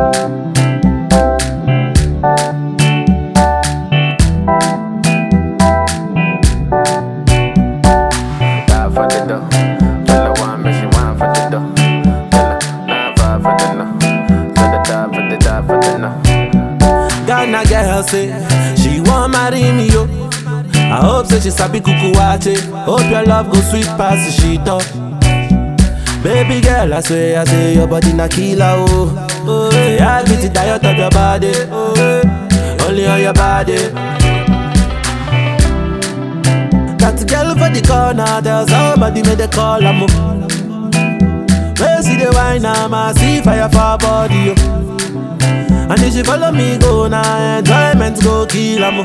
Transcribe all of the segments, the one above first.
Die for the dough. Tell her one, make she want for the dough. Tell her nine five for the no. Tell her die for the die for the no. Ghana girl say she want marry me yo. I hope say she sabi kuku wache. Hope your love go sweet past the shit up. Baby girl, I swear, I say your body na killer oh. Oh, yeah, I get the diet of your body. Oh, eh, only on your body. Got a girl for the corner, there's somebody made a call, I'm Where see the wine, I'm a see fire for her body, yo. And if she follow me, go now, enjoyment go kill, I'm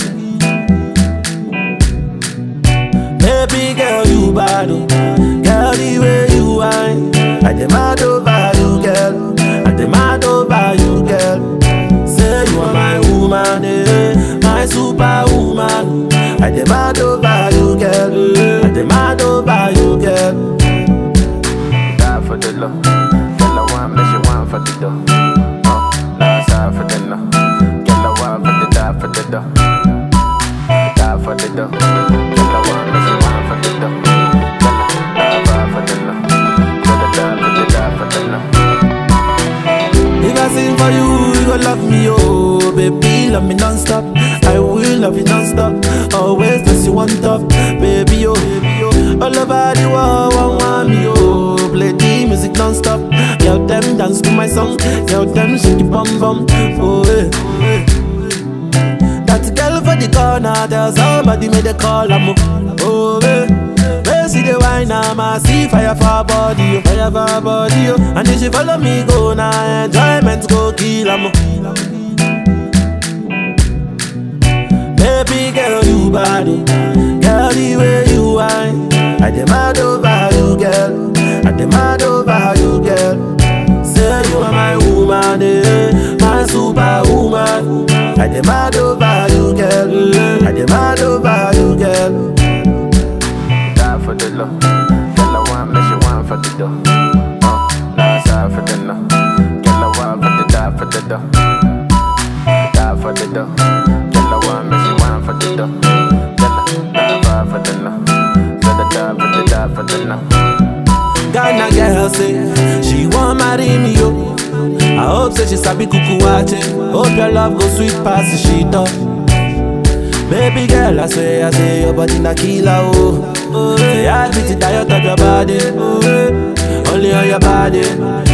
Baby girl, you bad, oh. Girl, the way you whine I demand over you, girl I demand over you, girl Say you are my woman, eh My superwoman I demand over you, girl I demand over you, girl Die for the low. Tell her one, make she want for the dough. Uh, last side for the no. Tell her one for the die for the dough. Die for the dough. Tell her one, make she want for the dough. Tell her die five for the no. Tell her die for the die for the no. If I sing for you, you gon' love me, oh Baby, love me non-stop I will love you non-stop Always place you on top Baby, oh, baby, oh All over the world, one want me, oh Play the music non-stop Girl, them dance to my song Girl, them shake it bum bum Oh, eh, oh, eh That girl for the corner There's somebody made a call, I'm Oh, eh Where see the wine, I'm a see fire for her body, oh, fire for her body, oh. And if she follow me, go now, enjoyment go kill, I'm Baby girl, you bad, oh. Girl, the way you whine I demand over you, girl I demand over you, girl Say you are my woman, eh My superwoman I demand over you, girl I demand over you, girl Die for the low. Tell her one, make she want for the dough. Uh, last side for the no. Tell her one for the die for the dough. Die for the dough. Tell her one, make she want for the dough. Tell her nine five for the no. Tell her die for the die for the no. Ghana girl say she want marry me yo. I hope say she sabi kuku wache. Hope your love go sweet past the shit up. Baby girl, I swear, I say your body na killer oh. Oh, yeah, I beat the diet of your body. Oh, eh, only on your body.